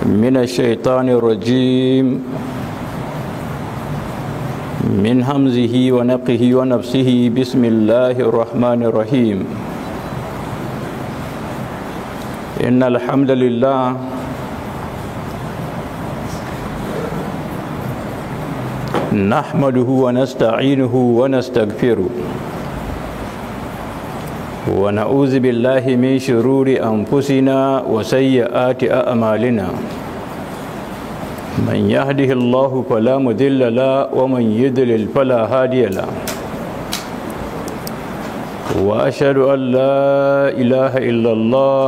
من الشيطان الرجيم من همزه ونقه ونفسه بسم الله الرحمن الرحيم إن الحمد لله نحمده ونستعينه ونستغفره ونعوذ بالله من شرور أنفسنا وسيئات أعمالنا من يهده الله فلا مذل له ومن يضلل فلا هادي له وأشهد أن لا إله إلا الله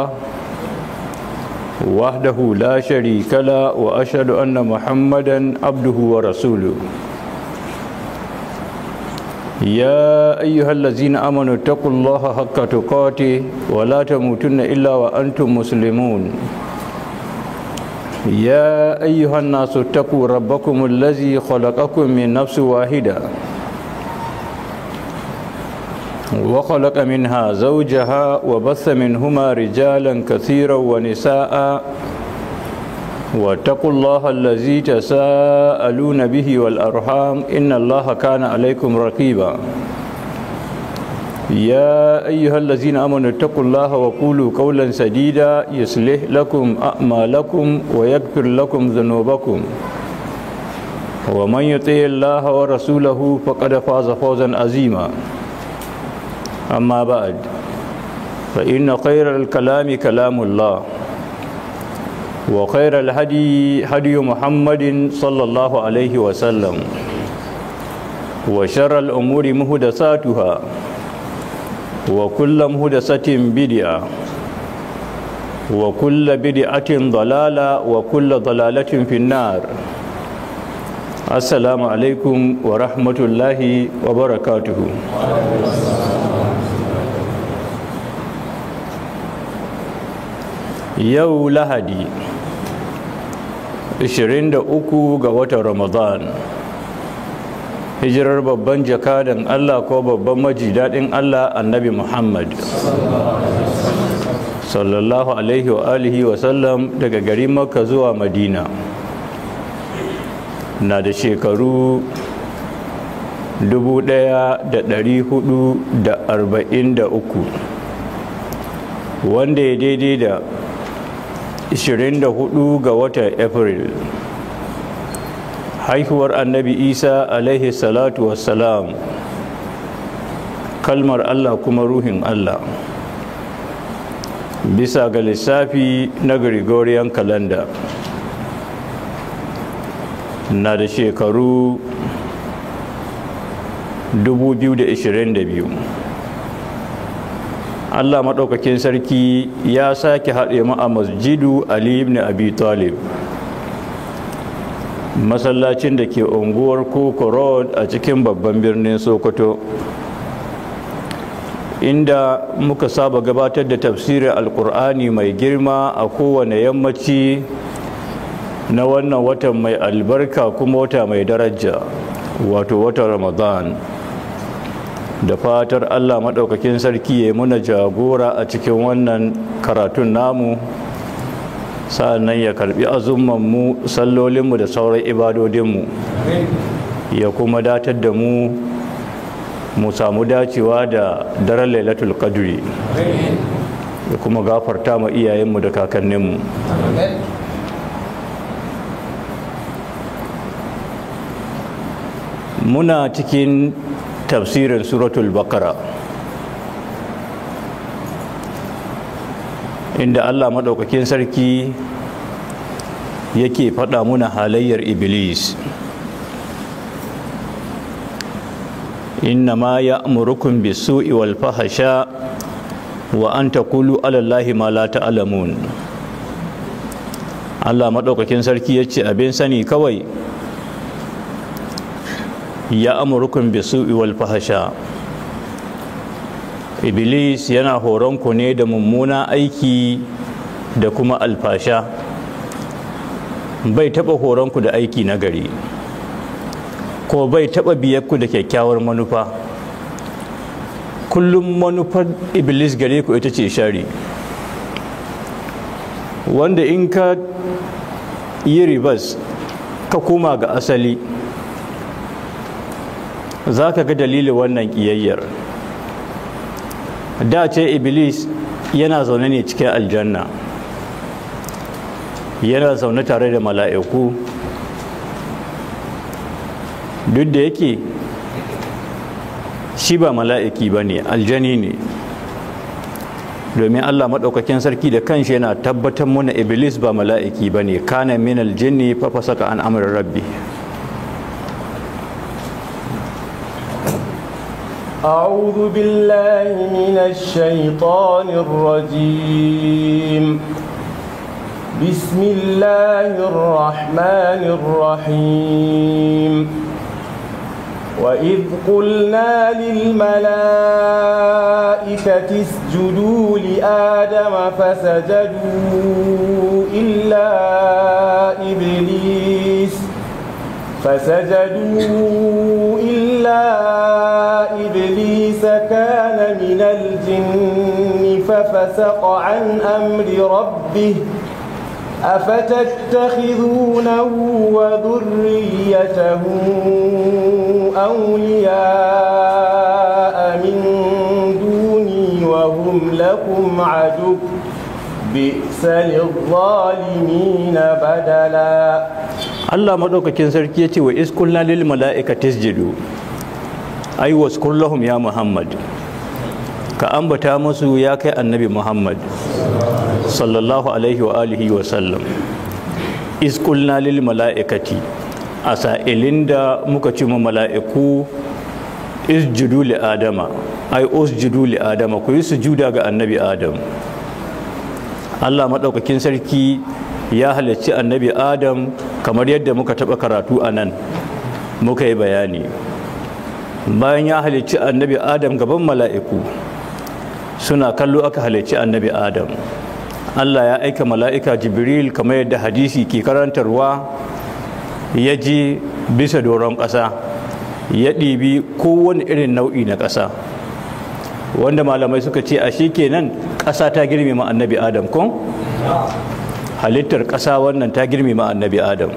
وحده لا شريك له وأشهد أن محمدا عبده ورسوله يا أيها الذين آمنوا اتقوا الله حق تقاته ولا تموتن إلا وأنتم مسلمون يا أيها الناس اتقوا ربكم الذي خلقكم من نفس واحدة وخلق منها زوجها وبث منهما رجالا كثيرا ونساء واتقوا الله الذي تساءلون به والأرحام إن الله كان عليكم رقيبا يا أيها الذين آمنوا اتقوا الله وقولوا قولا سديدا يصلح لكم أعمالكم ويغفر لكم ذنوبكم ومن يطع الله ورسوله فقد فاز فوزا عظيما أما بعد فإن خير الكلام كلام الله وخير الهدي هدي محمد صلى الله عليه وسلم وشر الأمور مهدساتها وكل مهدسة بدعة وكل بدعة ضلالة وكل ضلالة في النار السلام عليكم ورحمة الله وبركاته yau lahadi 23 ga watan ramadan hijirar babban jakadan allah ko babban maji daɗin allah annabi muhammad sallallahu alaihi wa alihi wa sallam daga garin makka zuwa madina na da shekaru 1443 wanda ya daidai da 24 ga watan april haihuwar annabi isa alaihi salatu wassalam kalmar allah kuma ruhin allah bisa ga lissafi na gregorian calendar na da shekaru 2022 Allah maɗaukakin sarki ya sake haɗe mu a masjidu Ali ibn Abi Talib masallacin da ke unguwar Koko Road a cikin babban birnin Sokoto inda muka saba gabatar da tafsirin alkur'ani mai girma a kowane yammaci na wannan watan mai albarka kuma wata mai daraja wato watan Ramadan da fatar Allah maɗaukakin sarki ya muna jagora a cikin wannan karatun namu sa'annan ya karbi azummanmu sallolinmu da sauran ibadodinmu ya kuma datar da mu mu samu dacewa da daren lailatul qadri ya kuma gafarta ma iyayenmu da kakanninmu muna cikin tafsirin suratul bakara inda allah maɗaukakin sarki yake faɗa muna halayyar iblis inna ma ya amurukun bisu'i wal fahasha wa an taqulu ala allahi ma la ta'lamun Allah maɗaukakin sarki yace abin sani kawai ya amurkun bisu'i wal fahasha iblis yana horon ku ne da mummuna aiki da kuma alfasha bai taba horon ku da aiki na gari ko bai taba biyar ku da kyakkyawar manufa kullum manufar iblis gare ku ita ce shari wanda in ka yi ribas ka koma ga asali za ka ga dalilin wannan ƙiyayyar da ce iblis yana zaune ne cikin aljanna yana zaune tare da mala'iku duk da yake shi ba mala'iki ba ne aljani ne domin allah maɗaukakin sarki da kanshi yana tabbatar muna iblis ba mala'iki ba ne kana min aljini fafasaka an amurin rabbi أعوذ بالله من الشيطان الرجيم بسم الله الرحمن الرحيم وإذ قلنا للملائكة اسجدوا لآدم فسجدوا إلا إبليس فسجدوا إلا إبليس كان من الجن ففسق عن أمر ربه أفتتخذونه وذريته أولياء من دوني وهم لكم عدو بئس للظالمين بدلا Allah maɗaukakin sarki ya ce wa iskulna lil mala'ikati isjudu ai waskur lahum ya Muhammad ka ambata musu ya kai annabi Muhammad sallallahu alaihi wa alihi wa sallam iskulna lil mala'ikati a sa'ilin da muka ci mu mala'iku isjudu li adama ai usjudu li adama ku yi sujuda ga annabi adam Allah maɗaukakin sarki ya halarci annabi adam kamar yadda muka taɓa karatu a nan muka yi bayani bayan ya halarci annabi adam gaban mala'iku suna kallo aka halarci annabi adam allah ya aika mala'ika jibril kamar yadda hadisi ke karantarwa ya ji bisa doron ƙasa ya ɗibi kowane irin nau'i na ƙasa wanda malamai suka ce a shi kenan ƙasa ta girmama annabi adam kun? halittar ƙasa wannan ta girmama annabi adam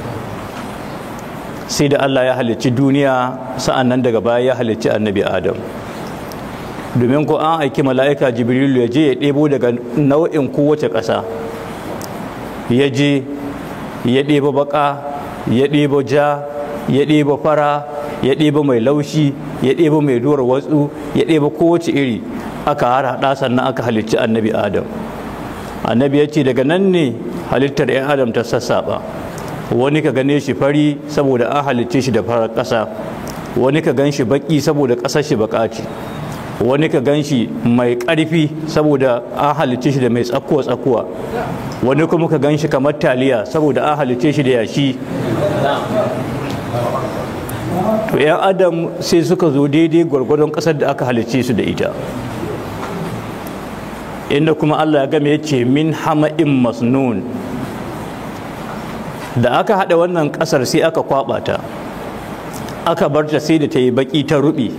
sai da allah ya halicci duniya sa'an nan daga baya ya halicci annabi adam domin ko an aiki mala'ika jibrilu ya je ya ɗebo daga nau'in kowace ƙasa ya je ya ɗebo baƙa ya ɗebo ja ya ɗebo fara ya ɗebo mai laushi ya ɗebo mai duwar watsu ya ɗebo kowace iri aka harhaɗa sannan aka halicci annabi adam annabi ya ce daga nan ne halittar 'yan adam ta sassaɓa wani ka gane shi fari saboda an halicce shi da farar ƙasa wani ka gan shi baƙi saboda ƙasar shi baƙa ce wani ka gan shi mai ƙarfi saboda an halicce shi da mai tsakuwa-tsakuwa wani kuma ka gan shi kamar taliya saboda an halicce shi da yashi to 'yan adam sai suka zo daidai gwargwadon ƙasar da aka halicce su da ita inda kuma Allah ya game ya ce min hama'in masnun da aka haɗa wannan ƙasar sai aka kwaɓa ta aka bar ta sai da ta yi baƙi ta ruɓe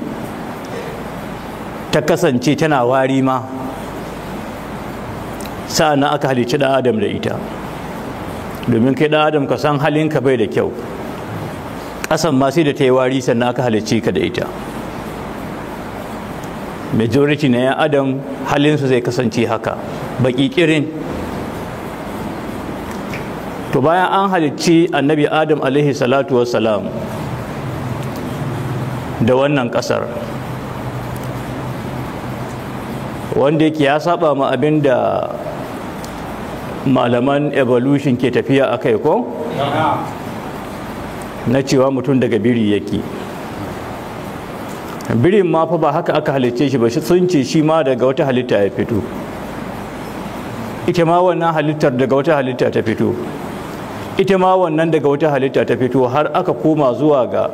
ta kasance tana wari ma sa'an aka halicci ɗan adam da ita domin kai ɗan adam ka san halinka bai da kyau ƙasan ma sai da ta yi wari sannan aka halicci ka da ita majority na 'yan adam halinsu zai kasance haka baki kirin to bayan an halicci annabi adam alaihi salatu wassalam da wannan kasar wanda yake ya saba ma abin da malaman evolution ke tafiya a kai ko na cewa mutum daga biri yake birin ma fa ba haka aka halicce shi ba sun ce shi ma daga wata halitta ya fito ita ma wannan halittar daga wata halitta ta fito ita ma wannan daga wata halitta ta fito har aka koma zuwa ga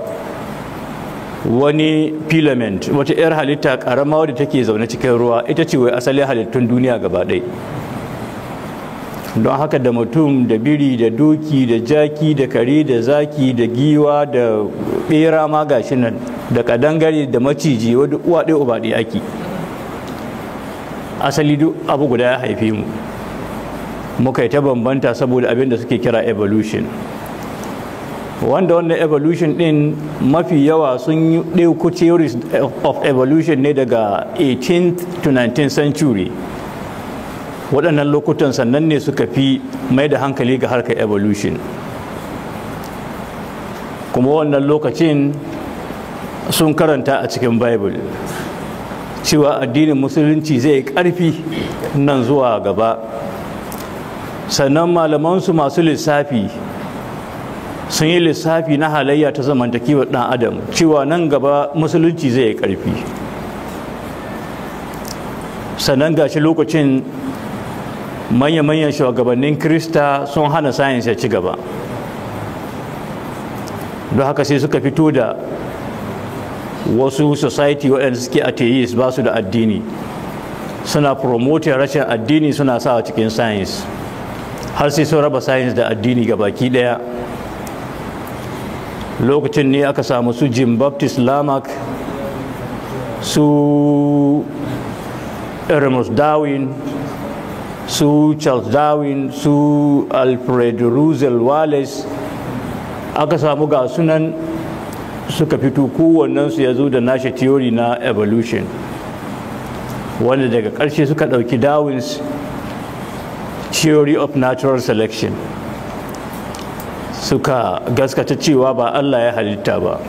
wani filament wata 'yar halitta karama wadda take zaune cikin ruwa ita ce wai asalin halittun duniya gaba ɗaya don haka da mutum da biri da doki da jaki da kare da zaki da giwa da bera ma gashi nan da kadangare da maciji wadda uwa ɗaya uba ɗaya ake asali duk abu guda ya haife mu muka yi ta bambanta saboda abin da suke kira evolution wanda wannan evolution din mafi yawa sun yi ɗauko theories of evolution ne daga 18th to 19th century waɗannan lokutan sannan ne suka fi mai da hankali ga harkar evolution kuma wannan lokacin sun karanta a cikin bible cewa addinin musulunci zai ƙarfi nan zuwa gaba sannan malamansu masu lissafi sun yi lissafi na halayya ta zamantakewar ɗan adam cewa nan gaba musulunci zai yi ƙarfi sannan gashi lokacin manya-manyan shugabannin krista sun hana sayans ya ci gaba don haka sai suka fito da wasu society waɗanda suke atheist ba su da addini suna promoting rashin addini suna sawa cikin science har sai sun raba science da addini ga baki ɗaya lokacin ne aka samu su jim baptist lamarck su Ernest Darwin su Charles Darwin su Alfred Russel Wallace aka samu ga sunan suka fito kowannensu ya zo da nashi theory na evolution wanda daga ƙarshe suka ɗauki Darwin's theory of natural selection suka gaskata cewa ba Allah ya halitta ba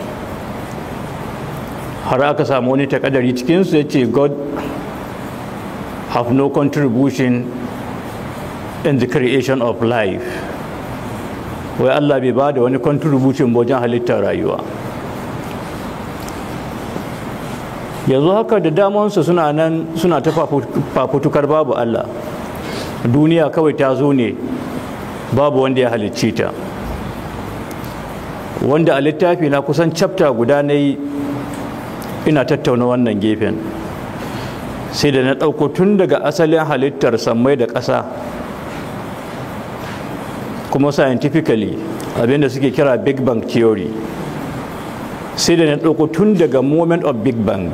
har aka samu wani takadari cikinsu ya ce God have no contribution in the creation of life wai Allah bai ba da wani contribution wajen halittar rayuwa yanzu haka da damansu suna nan suna ta fafutukar babu Allah duniya kawai ta zo ne babu wanda ya halicce ta wanda a littafi na kusan chapter guda na yi ina tattauna wannan gefen sai da na ɗauko tun daga asalin halittar sammai da ƙasa kuma scientifically abinda suke kira big bang theory sai da na ɗauko tun daga moment of big bang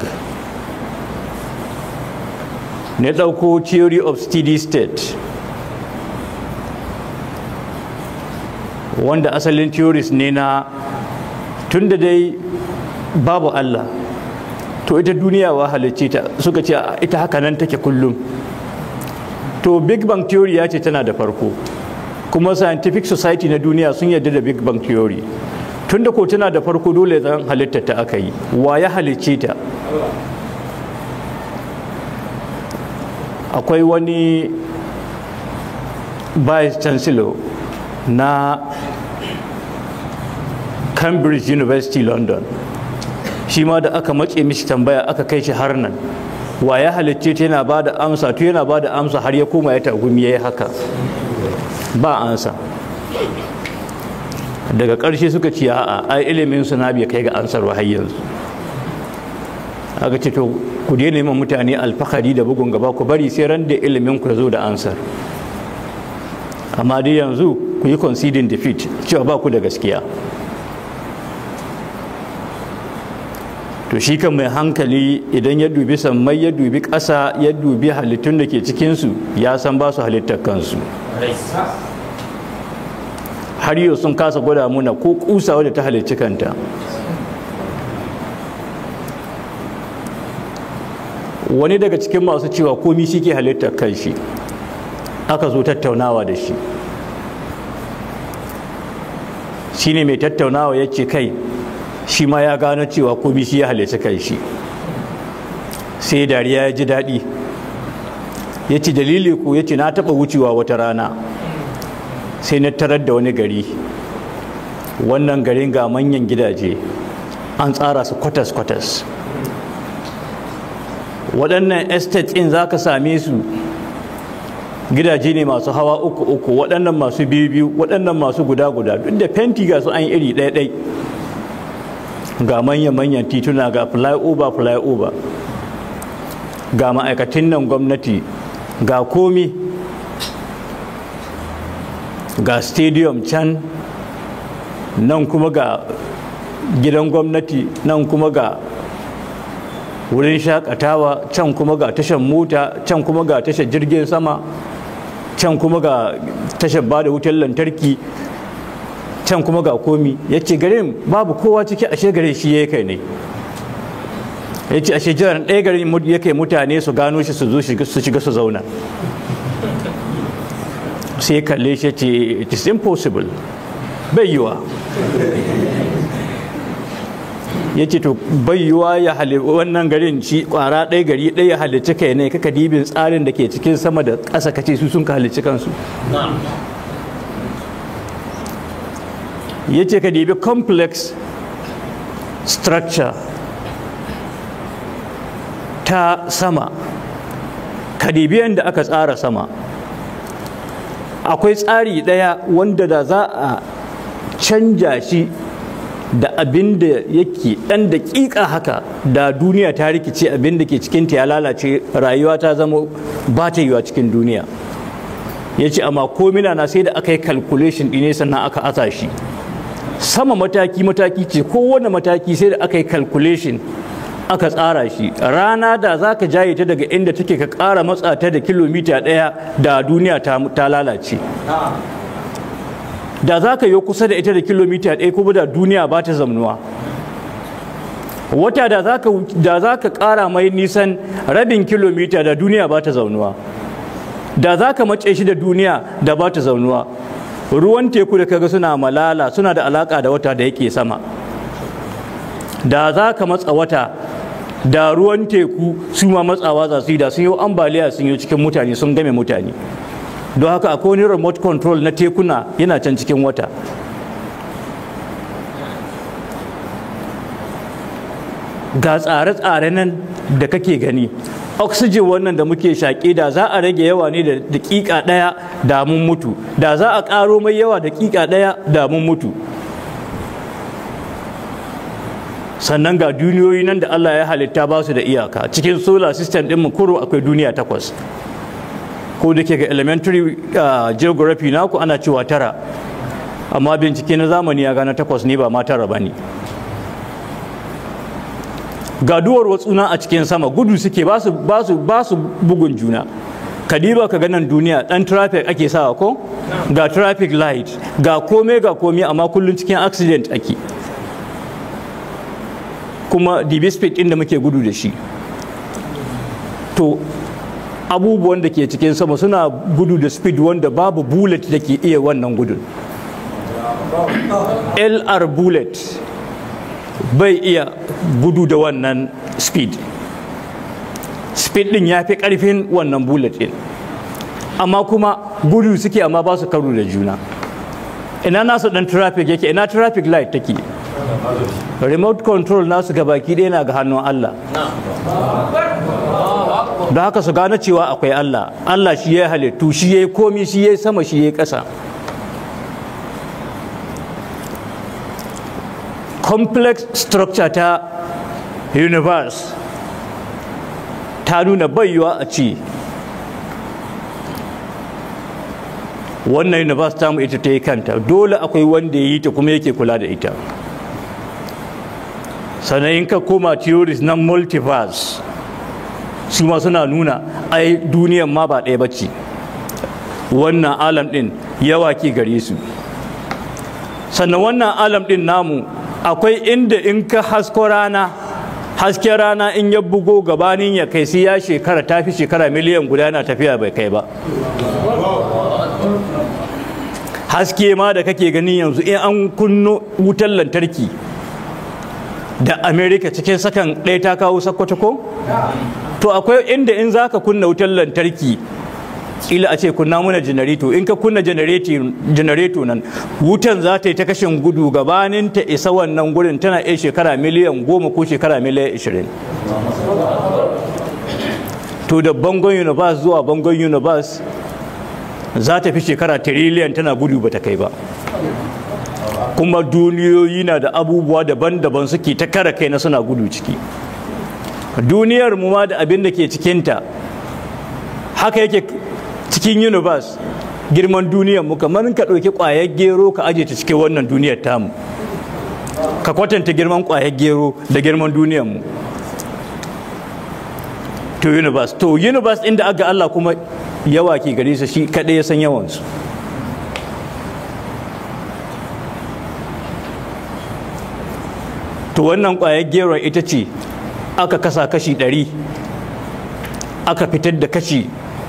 na ɗauko theory of steady state wanda asalin theories ne na tun da dai babu Allah to ita duniya wa halicce ta suka ce ita haka nan take kullum to big bang theory ya ce tana da farko kuma scientific society na duniya sun yarda da big bang theory tun da ko tana da farko dole zan halitta ta aka yi wa ya halicce ta akwai wani vice chancellor na cambridge university london shi ma da aka matse mishi tambaya aka kai shi har nan wa ya halicce ta yana ba da amsa to yana ba da amsa har ya koma ya tagumi ya yi haka ba ansa daga ƙarshe suka ce a'a ai ilimin su na bai kai ga ansar har yanzu aka ce to ku daina neman mutane alfahari da bugun gaba ku bari sai ran da ilimin ku zo da ansar amma dai yanzu ku yi conceding defeat cewa ba ku da gaskiya to shi kan mai hankali idan ya dubi sammai ya dubi ƙasa ya dubi halittun da ke cikinsu ya san ba su halittar kansu har yau sun kasa gwada muna ko kusa wadda ta halicci kanta wani daga cikin masu cewa komi shi ke halittar kanshi aka zo tattaunawa da shi shi ne mai tattaunawa ya ce kai shi ma ya gano cewa komi shi ya halicci kanshi sai dariya ya ji daɗi ya ce dalili ku ya ce na taɓa wucewa wata rana sai na tarar da wani gari wannan garin ga manyan gidaje an tsara su kwatas-kwatas waɗannan estate in za ka same su gidaje ne masu hawa uku uku waɗannan masu biyu biyu waɗannan masu guda guda duk da fenti ga su an iri ɗaya ɗai ga manyan-manyan tituna ga flyover flyover ga ma'aikatan nan gwamnati ga komi ga stadium can nan kuma ga gidan gwamnati nan kuma ga wurin shakatawa can kuma ga tashar mota can kuma ga tashar jirgin sama can kuma ga tashar ba da wutar lantarki can kuma ga komi ya ce garin babu kowa ciki ashe gare shi ya kai ne ya ce ashe jiran ɗaya garin ya kai mutane su gano shi su zo su shiga su zauna sai kalle shi ce it is impossible bai yiwa ya ce to bai yiwa ya hali wannan garin shi kwara ɗaya gari ɗaya ya halicci kai ne kaka dibin tsarin da ke cikin sama da ƙasa kace su sun ka halicci kansu ya ce ka dibi complex structure ta sama ka dibi yadda aka tsara sama akwai tsari ɗaya wanda da za a canja shi da abin da yake ɗan daƙiƙa haka da duniya ta rikice abin da ke cikinta ya lalace rayuwa ta zama ba ta yiwa cikin duniya ya ce amma komina na sai da aka yi calculation ɗine sannan aka asa shi sama mataki-mataki ce kowane mataki sai da aka yi calculation aka tsara shi rana da za ka jaye ta daga inda take ka ƙara matsa ta da kilomita ɗaya da duniya ta lalace da za ka yi kusa da ita da kilomita ɗaya kuma da duniya ba ta zamnuwa wata da za ka ƙara mai nisan rabin kilomita da duniya ba ta zaunuwa da za ka mace shi da duniya da ba ta zaunuwa ruwan teku da kaga suna malala suna da alaƙa da wata da yake sama da za ka matsa wata da ruwan teku su ma matsawa za su yi da sun yi ambaliya sun yi cikin mutane sun game mutane don haka akwai wani remote control na tekuna yana can cikin wata ga tsare-tsare nan da kake gani oxygen wannan da muke shaƙe da za a rage yawa ne da daƙiƙa ɗaya da mun mutu da za a ƙaro mai yawa daƙiƙa ɗaya da mun mutu sannan ga duniyoyi nan da Allah ya halitta ba su da iyaka cikin solar system ɗin mu kuro akwai duniya takwas ko da ke ga elementary geography naku ana cewa tara amma bincike na zamani ya gane takwas ne ba ma tara ba ne ga duwar watsuna a cikin sama gudu suke ba su bugun juna kadiba ka ganin duniya dan traffic ake sawa ko ga traffic light ga kome ga kome amma kullum cikin accident ake kuma db speed din da muke gudu da shi to abubuwan da ke cikin sama suna gudu da speed wanda babu bullet da ke iya wannan gudun lr bullet bai iya gudu da wannan speed speed din ya fi karfin wannan bullet din amma kuma gudu suke amma ba su karo da juna ina nasu dan traffic yake ina traffic light take remote control nasu baki ɗaya na ga hannun Allah da haka su gane cewa akwai Allah Allah shi ya halittu shi ya yi komi shi ya yi sama shi ya yi ƙasa complex structure ta universe ta nuna bayuwa a ci wannan universe ta mu ita ta yi kanta dole akwai wanda ya yi ta kuma yake kula da ita sannan in ka koma theories na multiverse su ma suna nuna ai duniyan ma ba ɗaya bacci wannan alam ɗin yawa ke gare su sannan wannan alam ɗin namu akwai inda in ka hasko rana hasken rana in ya bugo gabanin ya kai sai ya shekara ta fi shekara miliyan guda na tafiya bai kai ba haske ma da kake gani yanzu in an kunno wutar lantarki da amerika cikin sakan ɗaya ta kawo sakkwato ko to akwai inda in za ka kunna wutar lantarki kila a ce kunna muna janareto in ka kunna janareto nan wutan za ta yi ta kashin gudu gabanin ta isa wannan gurin tana iya shekara miliyan goma ko shekara miliyan ishirin to da bangon universe zuwa bangon universe za ta fi shekara tiriliyan tana gudu ba ta kai ba kuma duniyoyi na da abubuwa daban-daban suke ta kara kai na suna gudu ciki duniyar mu ma da abin da ke cikinta haka yake cikin universe girman duniyar mu kamar ka ɗauki ƙwayar gero ka aje ta cikin wannan duniyar tamu ka kwatanta girman ƙwayar gero da girman duniyar mu to universe to universe inda aga Allah kuma yawa ke gare su shi kaɗai ya san yawansu to wannan ƙwayar geron ita ce aka kasa kashi ɗari aka fitar da kashi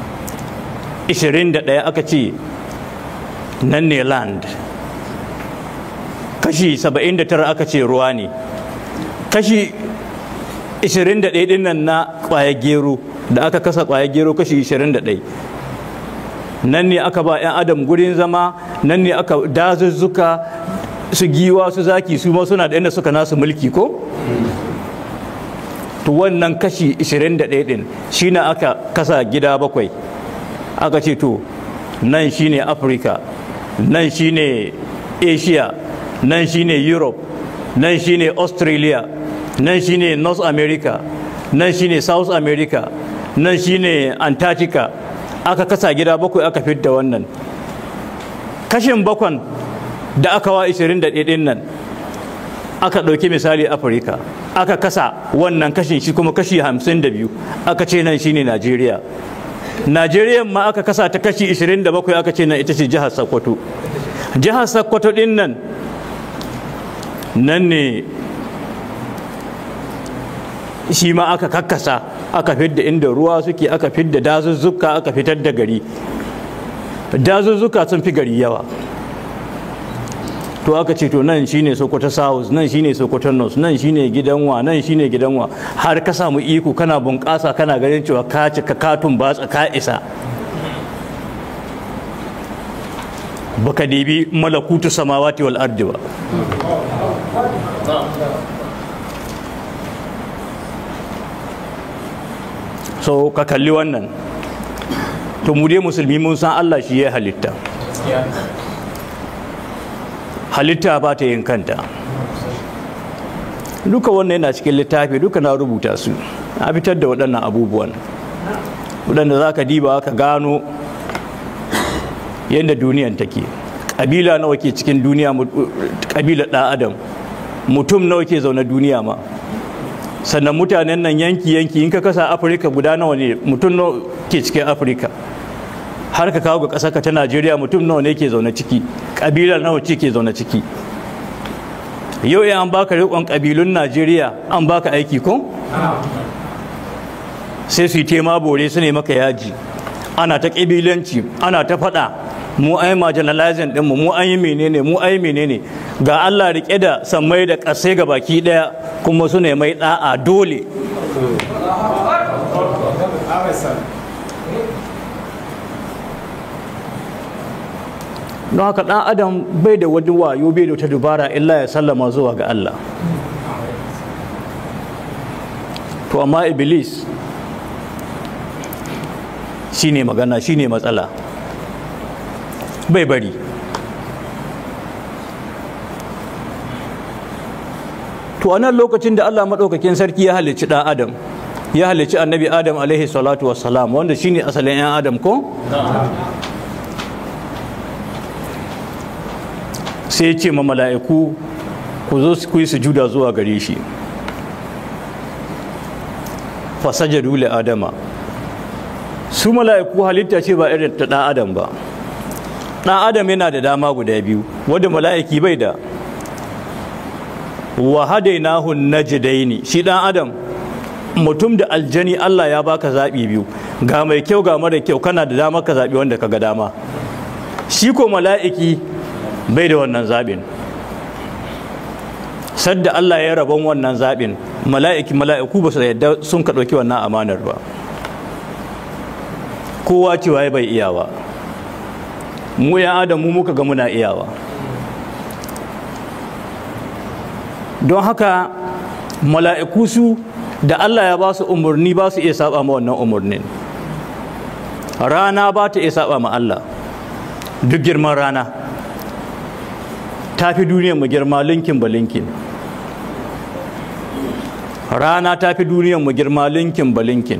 21 aka ce nan ne land kashi 79 aka ce ruwa ne kashi 21 din nan na kwaya gero da aka kasa kwaya gero kashi 21 nan ne aka ba 'yan adam gurin zama nan ne aka dazuzzuka su giwa su zaki su ma suna da inda suka nasu mulki ko to wannan kashi 21 din shine aka kasa gida bakwai aka ce to nan shine afirka nan shine asia nan shine europe nan shine australia nan shine north america nan shine south america nan shine antarctica aka kasa gida bakwai aka fidda wannan kashin bakwan da aka wa 21 din nan aka ɗauki misali afirka aka kasa wannan kashin shi kuma kashi 52 aka ce nan shine najeriya najeriya ma aka kasa ta kashi 27 aka ce nan ita ce jihar sokoto jihar sokoto din nan nan ne shi ma aka kakkasa aka fidda inda ruwa suke aka fidda dazuzzuka aka fitar da gari dazuzzuka sun fi gari yawa to aka ce to nan shine sokoto south nan shine sokoto north nan shine gidanwa nan shine gidanwa har ka samu iko kana bunƙasa kana ganin cewa ka cika katun batsa ka isa baka dibi malakutu samawati wal ardi ba so ka kalli wannan to mu dai musulmi mun san Allah shi ya halitta halitta ba ta yin kanta duka wannan yana cikin littafi duka na rubuta su a fitar da waɗannan abubuwan waɗanda za ka diba ka gano yadda duniyan take ƙabila nawa ke cikin duniya ƙabila ɗan adam mutum nawa ke zaune duniya ma sannan mutanen nan yanki-yanki in ka kasa afirka guda nawa ne mutum nawa ke cikin afirka har ka kawo ga ƙasarka ta najeriya mutum nawa ne ke zaune ciki ƙabila nawa ce ke zaune ciki yau ya an baka riƙon ƙabilun najeriya an baka aiki ko sai su yi tema bore su ne maka yaji ana ta ƙabilanci ana ta faɗa mu ai marginalizing ɗinmu mu an yi menene mu ai menene ga allah riƙe da sammai da ƙasai ga baki ɗaya kuma su ne mai ɗa'a dole don haka ɗan adam bai da wani wayo bai da wata dubara illa ya sallama zuwa ga Allah to amma iblis shine magana shine matsala bai bari to a nan lokacin da Allah maɗaukakin sarki ya halicci ɗan adam ya halicci annabi adam alaihi salatu wassalam wanda shine asalin 'yan adam ko? sai ce ma mala'iku ku zo ku yi sujuda zuwa gare shi fasajadu li adama su mala'iku halitta ce ba irin ta ɗan adam ba ɗan adam yana da dama guda biyu wadda mala'iki bai da wa hadainahu najdaini shi ɗan adam mutum da aljani Allah ya baka zaɓi biyu ga mai kyau ga mara kyau kana da dama ka zaɓi wanda ka ga dama shi ko mala'iki bai da wannan zaɓin sadda Allah ya rabon wannan zaɓin mala'iki mala'iku ba su yadda sun ka ɗauki wannan amanar ba kowa cewa ya bai iyawa mu ya adamu muka ga muna iyawa don haka mala'iku su da Allah ya ba su umarni ba su iya saba ma wannan umarnin rana ba ta iya saba ma Allah duk girman rana ta fi duniyar mu girma linkin ba linkin rana ta fi duniyar mu girma linkin ba linkin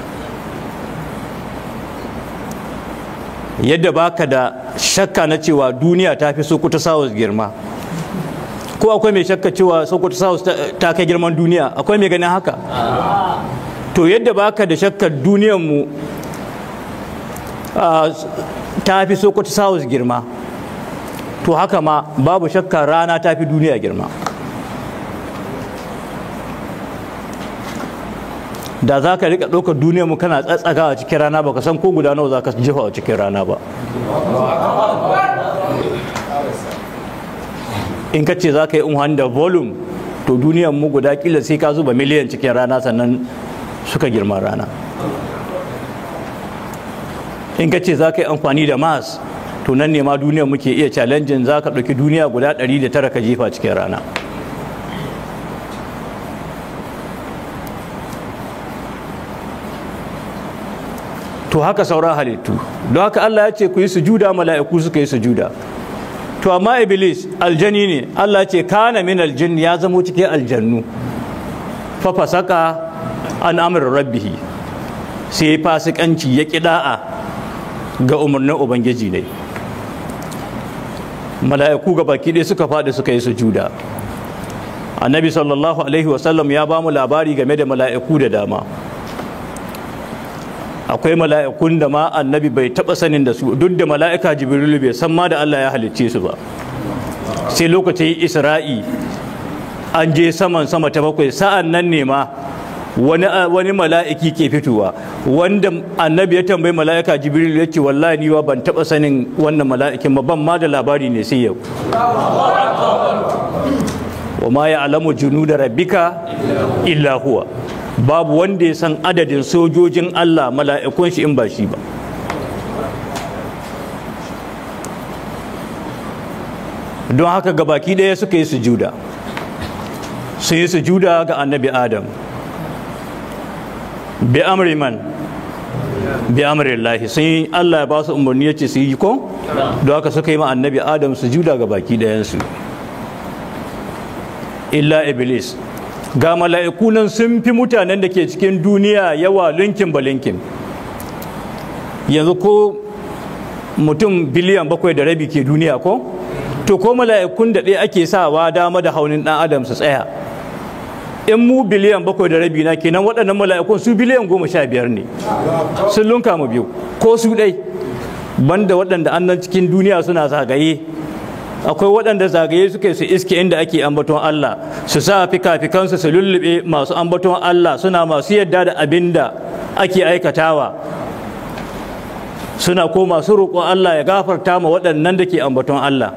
yadda baka da shakka na cewa duniya ta fi sokoto south girma ko akwai mai shakka cewa sokoto south ta kai girman duniya akwai mai ganin haka to yadda baka da shakkar duniyar mu ta fi sokoto south girma to haka ma babu shakka rana ta fi duniya girma da za ka rika ɗaukar duniya mu kana tsatsaga a cikin rana ba ka san ko guda nawa za ka jefa a cikin rana ba in ka ce za ka yi unhan da volume to duniyan mu guda kila sai ka zuba miliyan cikin rana sannan suka girma rana in ka ce za ka yi amfani da mass to nan ne ma duniya muke iya challenging za ka ɗauki duniya guda 109 ka jefa cikin rana to haka sauran halittu don haka Allah ya ce ku yi sujuda mala'iku suka yi sujuda to amma iblis aljani ne Allah ce kana min aljin ya zamo cikin aljannu fa fasaka an amr rabbihi sai fasikanci ya kida'a ga umarnin ubangiji ne mala'iku ga baki ɗaya suka faɗi suka yi sujuda annabi sallallahu alaihi wasallam ya ba mu labari game da mala'iku da dama akwai mala'ikun da ma annabi bai taɓa sanin da su duk da mala'ika jibrilu bai san ma da Allah ya halicce su ba sai lokacin isra'i an je saman sama ta bakwai sa'an nan ne ma wani, wani mala'iki ke fitowa wanda annabi ya tambayi mala'ika jibrilu ya ce wallahi ni ban taɓa sanin wannan mala'ikin ba ban ma da labari ne sai yau wa ma ya alamu junu da rabbika illa huwa babu wanda ya san adadin sojojin Allah mala'ikun shi in ba shi ba don haka gabaki ɗaya suka yi sujuda sun yi sujuda ga annabi adam bi amri man bi amri Allah sun yi Allah ya ba su umarni ya ce su yi ko don haka suka yi ma annabi adam sujuda ga baki ɗayansu illa iblis ga mala'iku nan sun fi mutanen da ke cikin duniya yawa linkin ba linkin yanzu ko mutum biliyan bakwai da rabi ke duniya ko to ko mala'ikun da ɗaya ake sawa dama da haunin ɗan adam su tsaya in mu biliyan bakwai da rabi na kenan waɗannan mala'ikun su biliyan goma sha biyar ne sun lunka mu biyu ko su ɗai banda waɗanda annan cikin duniya suna zagaye akwai waɗanda zagaye suke su iske inda ake ambaton Allah su sa fika-fikansu su lullube masu ambaton Allah suna masu yadda da abin da ake aikatawa suna ko masu roƙon Allah ya gafarta ma waɗannan da ke ambaton Allah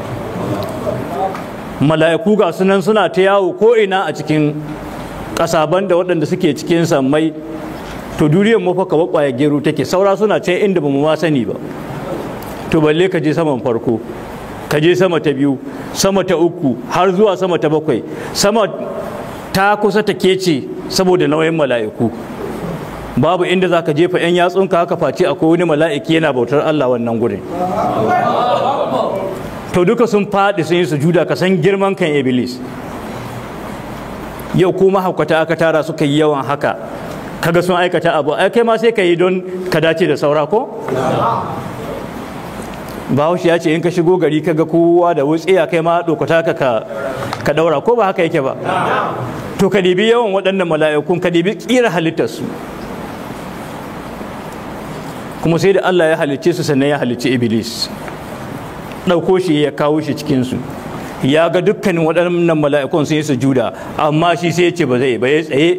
mala'iku ga sunan suna ta yawo ko'ina a cikin ƙasaban da waɗanda suke cikin sammai to duniyar mafa kaba ƙwaya gero take saura suna ce inda ba mu ma sani ba to balle ka je saman farko ka je sama ta biyu sama ta uku har zuwa sama ta bakwai sama ta kusa ta kece saboda nauyin mala'iku babu inda za ka jefa 'yan yatsunka haka face akwai wani mala'iki yana bautar Allah wannan gurin to duka sun faɗi sun yi sujuda ka san girman kan iblis yau kuma haukata aka tara suka yi yawan haka kaga sun aikata abu ai kai ma sai ka yi don ka dace da saura ko bahaushe ya ce in ka shigo gari ka ga kowa da wutsiya kai ma dokata ka ka daura ko ba haka yake ba to ka dibi yawan waɗannan mala'ikun ka dibi ƙira halittarsu kuma sai da Allah ya halicce su sannan ya halicci iblis ɗauko shi ya kawo shi cikinsu ya ga dukkanin waɗannan mala'ikun sun yi sujuda amma shi sai ya ce ba zai ba ya tsaye